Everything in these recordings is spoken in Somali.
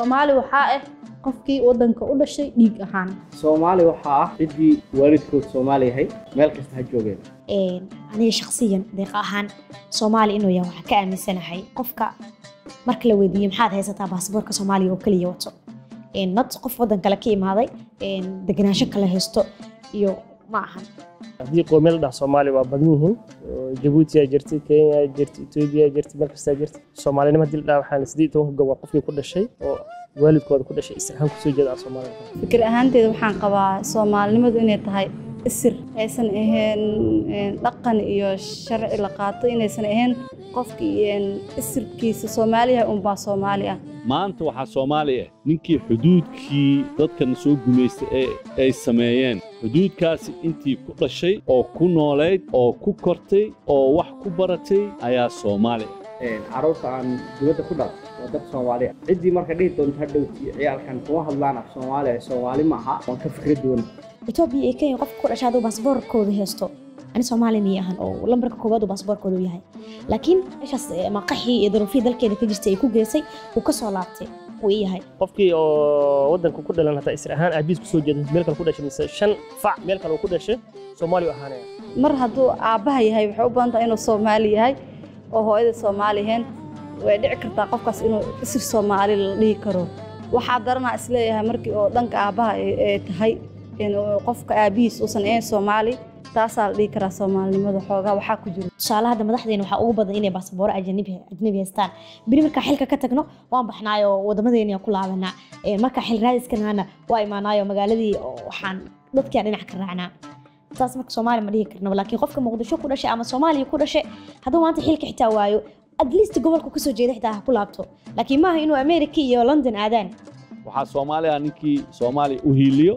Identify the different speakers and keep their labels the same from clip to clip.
Speaker 1: soomaali waxaa ah qofkii wadanka u dhashay dhiig ahaan
Speaker 2: soomaali waxaa ah ciddii waalidkood soomaali yahay meel kasta ha joogeen
Speaker 3: aniga shakhsiyan deeqa ahaan soomaali inuu yahay waxaan ka aaminsanahay qofka marka la weydiiyo maxaad haysataa baasaboorka soomaaliya oo keliya wato not qof wadan kale ka imaaday degenaansho kale haysto iyo ma ahan
Speaker 4: haddii qoomiyad la dhaha soomaaliya waa badan yihiin jabuuti aa jirtay kenya aa jirtay etoobiya aa jirtay meel kastaa jirtay soomaalinimo haddii la dhaha waxaan siddeed tobanka gob waa qofkii ku dhashay oo waalidkooda ku dhashay israhaan kusoo jeeda aan soomaaliya
Speaker 1: fikir ahaanteeda waxaan qabaa soomaalinimadu inay tahay isir aysan ahayn dhaqan iyo sharci la qaato inaysan ahayn qofkii isirkiisa soomaaliya unbaa soomaali ah
Speaker 5: maanta waxaa soomaali ah ninkii xuduudkii dadkan soo gumaystay ee ay sameeyeen xuduudkaasi intii ku dhashay oo ku noolayd oo ku kortay oo wax ku baratay ayaa soomaali ah
Speaker 2: carruurta aan dibadda ku dhal waa dad soomaali ah ciddii marka dhihi doonto hadhow ciyaalkan kuma hadlaan af soomaali ah soomaali ma aha waan ka fikra duwan
Speaker 3: etoobiya iyo kenya qofka ku dhashay hadduu baasaboorkooda haysto ani soomaali miyay ahan oo lambarka koowaad uu baasaboorkooda u yahay laakiin meeshaas maqaxii iyo daruufihii dalkeeda ka jirtay ay ku geysay uu ka soo laabtay wuu ii yahay
Speaker 4: qofkii oo wadanka ku dhalan hataa isra ahaan aabiis kusoo jeeda meel kale ku dhashay mise shan fac meel kale uu ku dhashay soomaaliya u ahaanaya
Speaker 1: mar hadduu aabbaha yahay waxay u badan tahay inuu soomaali yahay oo hooyada soomaali ahayn way dhici kartaa qofkaas inuu isir soomaali la dhihi karo waxaa daranaa isleeyahay markii oo dhanka aabbaha ay tahay qofka aabihiis uusan ahayn soomaali taasaa la dhihi karaa soomaalinimada xoogaa waxaa ku jiro
Speaker 3: tusaale hadda madaxdeena waxaa ugu badan inay baasabooro ajnabi ajnabi haystaan beri markaa xilka ka tagno waan baxnaayo wadamadeena ku laabanaa markaa xil raadiskanaana waa imaanaayo magaaladii waxaan dadkiaan dhinac ka raacnaa taas marka soomaali ma dhihi karno laakiin qofka muqdisho ku dhashay ama soomaaliya ku dhashay hadduu maanta xilka xitaa waayo at least gobolka kasoo jeeda xitaa ha ku laabto laakiin maaha inuu america iyo london aadaan
Speaker 5: waxaa soomaali ah ninkii soomaaliya u hiiliyo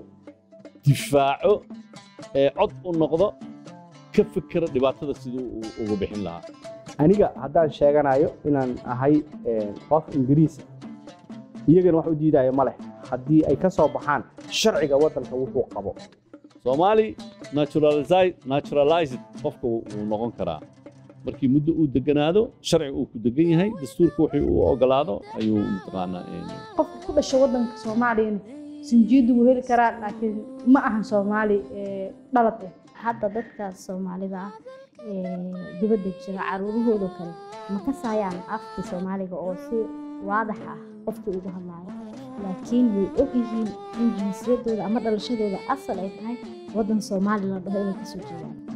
Speaker 5: difaaco ee cod u noqdo ka fikira dhibaatada siduu uga bixin lahaa
Speaker 2: aniga haddaan sheeganayo inaan ahay qof ingiriisa iyagana wax u diidayo ma leh haddii ay ka soo baxaan sharciga waddanka wuxuu qabo
Speaker 5: soomaali naturalized qofka wuu noqon karaa markii muddo uu deganaado sharci uu ku degan yahay dastuurka wixii uu ogolaado ayuu mataqaanaa
Speaker 1: qofka ku dhasha waddanka soomaaliyana sinjiidu wuu heli karaa laakiin ma ahan soomaali dhalad ah
Speaker 3: hadda dadka soomaalida ah dibadda jira caruurahooda kale ma kasayaan afkii soomaaliga oo si waadax ah qofkii ugu hadlaayo laakiin way ogyihiin in jinsiyadooda ama dhalashadooda asal ay tahay waddan soomaali la dhaho inay kasoo jeedaan